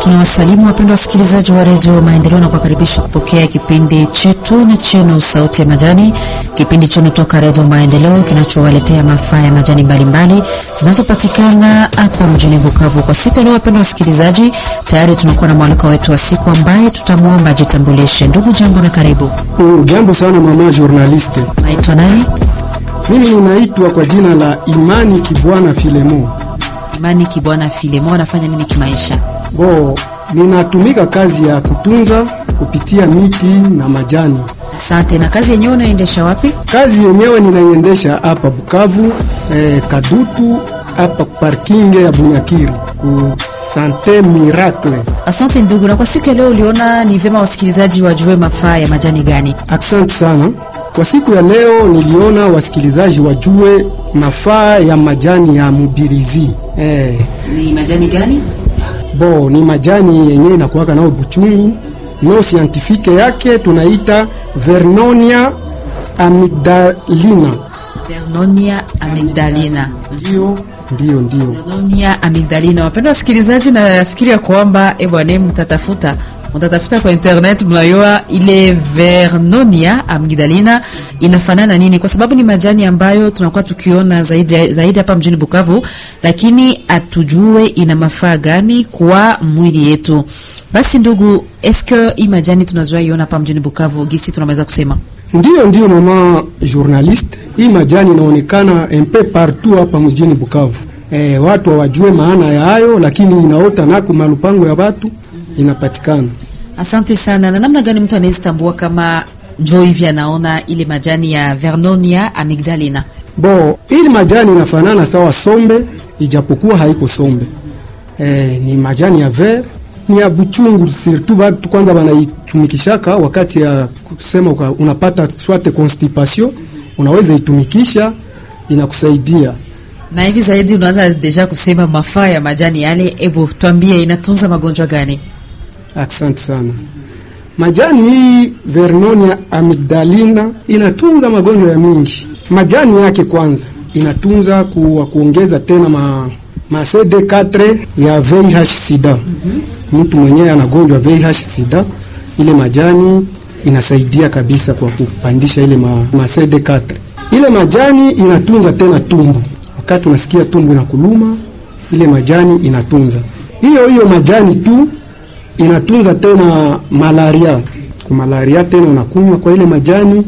Tunawasalimu wapendwa wasikilizaji wa redio Maendeleo na kuwakaribisha kupokea kipindi chetu na chenu Sauti ya Majani, kipindi chenu toka redio Maendeleo kinachowaletea mafaa ya majani mbalimbali zinazopatikana hapa mjini Bukavu. Kwa siku ya leo, wapendwa wasikilizaji, tayari tunakuwa na mwaliko wetu wa siku ambaye tutamwomba ajitambulishe. Ndugu, jambo na karibu. Mm, jambo sana mama journaliste. Naitwa nani? Mimi ninaitwa kwa jina la Imani Kibwana Filemo. Imani Kibwana Filemo. Anafanya nini kimaisha? Bo, ninatumika kazi ya kutunza kupitia miti na majani. Asante. Na kazi yenyewe unaendesha wapi? Kazi yenyewe ninaiendesha hapa Bukavu, eh, Kadutu hapa parking ya Bunyakiri ku Sante Miracle. Asante ndugu. Na kwa siku ya leo uliona ni vyema wasikilizaji wajue mafaa ya majani gani? Asante sana. Kwa siku ya leo niliona wasikilizaji wajue mafaa ya majani ya mubirizi. Eh, Ni majani gani? bo ni majani yenye inakuwaka nao buchungu. No scientifique yake tunaita Vernonia amygdalina. Vernonia amygdalina. Ndio, ndio, ndio. Vernonia amygdalina. Wapendwa wasikilizaji, nafikiri ya kwamba eh bwana, mtatafuta mtatafuta kwa internet, mnayua ile Vernonia amygdalina inafanana nini, kwa sababu ni majani ambayo tunakuwa tukiona zaidi zaidi hapa mjini Bukavu, lakini atujue ina mafaa gani kwa mwili yetu. Basi ndugu, eske hii majani tunazoea iona hapa mjini Bukavu, gisi tunaweza kusema Ndio, ndio mama journaliste, hii majani inaonekana mpe partout hapa mjini Bukavu. Eh, watu hawajue maana ya hayo, lakini inaota nako malupango ya watu inapatikana. Asante sana. Na namna gani mtu anaweza tambua kama njo hivi anaona ile majani ya Vernonia amygdalina? Bo, ili majani inafanana sawa sombe, ijapokuwa haiko sombe. Eh, ni majani ya ver, ni ya buchungu surtout watu kwanza wanaitumikishaka wakati ya kusema uka, unapata swate constipation, unaweza itumikisha inakusaidia. Na hivi zaidi unaanza deja kusema mafaa ya majani yale. Ebu tuambie inatunza magonjwa gani? Asante sana. Majani hii Vernonia amygdalina inatunza magonjwa ya mingi. Majani yake kwanza inatunza ku, kuongeza tena ma, ma CD4 ya VIH sida. Mtu mwenyewe anagonjwa VIH sida, ile majani inasaidia kabisa kwa kupandisha ile ma, ma CD4. Ile majani inatunza tena tumbu, wakati unasikia tumbu inakuluma, ile majani inatunza. Hiyo hiyo majani tu inatunza tena malaria. Kwa malaria tena unakunywa kwa ile majani